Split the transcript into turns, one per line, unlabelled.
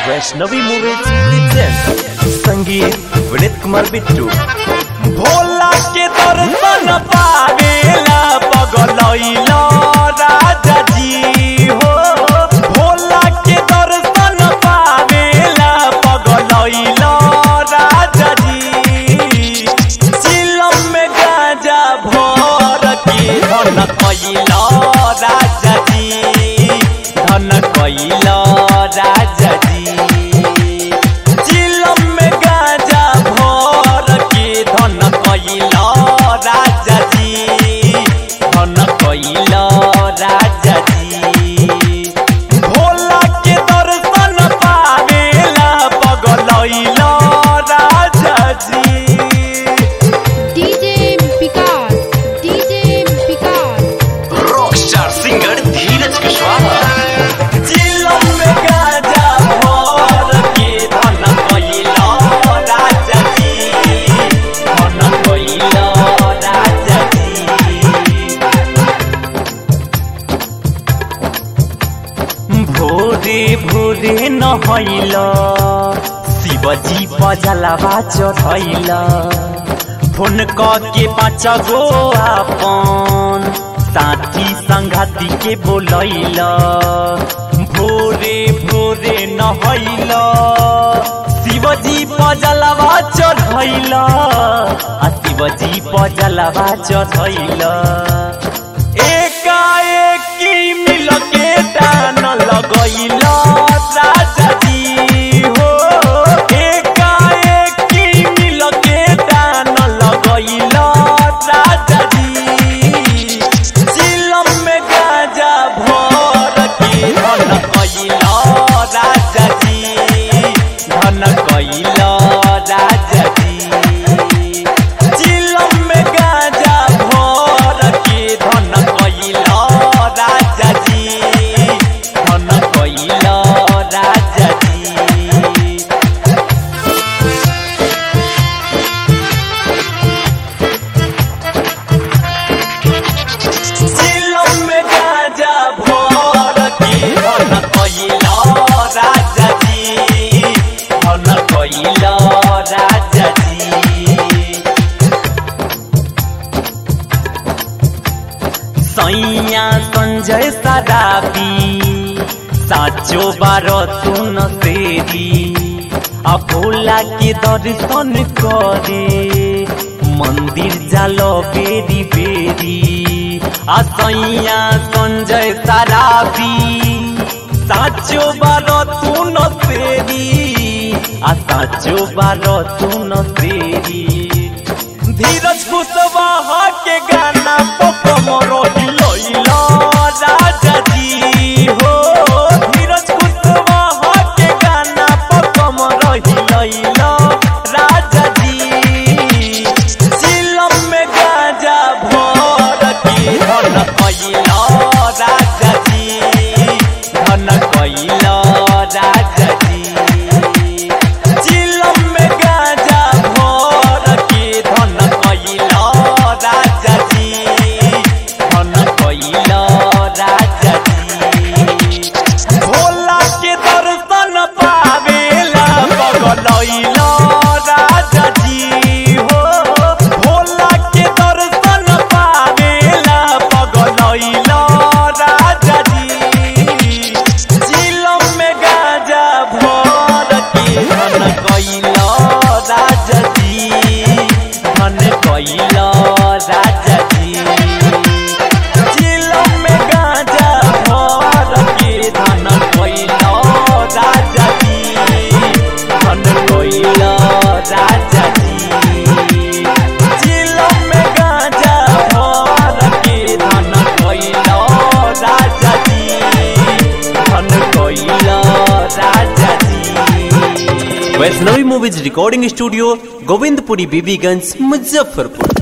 Vaishnavi movies present संगीत विनीत कुमार बिट्टू भोला के दर्शन पावेला पगलैला राजा जी हो भोला के दर्शन पावेला पगलैला राजा जी चिलम में गाजा भर के धन कैला राजा जी धन कैला राजा जी चिलम में गाजा भर के धन कैला राजा जी धन कैला राजा जी भोला के दर्शन पावेला पगलैला राजा जी
DJ Vikas DJ Vikas
rockstar singer Dheeraj Kushwaha
चिलम में गाजा भर के धन कैला राजा जी धन कैला राजा जी भोरे भोरे नहैल शिवजी पजलवा चढ़ैल फोन क के पाँच गो आपन साथी संगाती के बोलैल भोरे भोरे नहैल शिवजी पजलवा चढ़ैल आ शिवजी पजलवा चढ़ैल एकाएकी मिल के दान लगैल राजा जी हो एकाएकी मिल के दान लगैल राजा जी चिलम में गाजा भर के धन कैल राजा जी धन कैल राजा जी चिलम में गाजा भर के धन कैल राजा जी धन कैल राजा जी चिलम में गाजा भर के धन कैल राजा जी धन कैल राजा जी सैया संजय सदाबी साचो बार सुन सेरी आ भोला के दर्शन करे मंदिर जाल बेरी बेरी आ सैया संजय सराबी साचो बार सुन सेरी आ साचो बार सुन सेरी धीरज कुशवाहा के गाना पकमरो हिलैला राजा जी हो धीरज कुशवाहा के गाना पकमरो हिलैला राजा जी चिलम में गाजा भर के धन कैला राजा जी धन कैला राजा जी चिलम में गाजा भर के धन कैला राजा जी धन कैला राजा जी भोला के दर्शन पावेला पगलैला राजा जी हो भोला के दर्शन पावेला पगलैला राजा जी चिलम में गाजा भर के धन कैला राजा जी धन कैला राजा जी चिलम में गाजा भर के धन कैला राजा जी धन कैला राजा जी चिलम में गाजा भर के धन कैला राजा जी धन कैला राजा जी Vaishnavi movies recording studio Govindpuri Bibiganj Muzaffarpur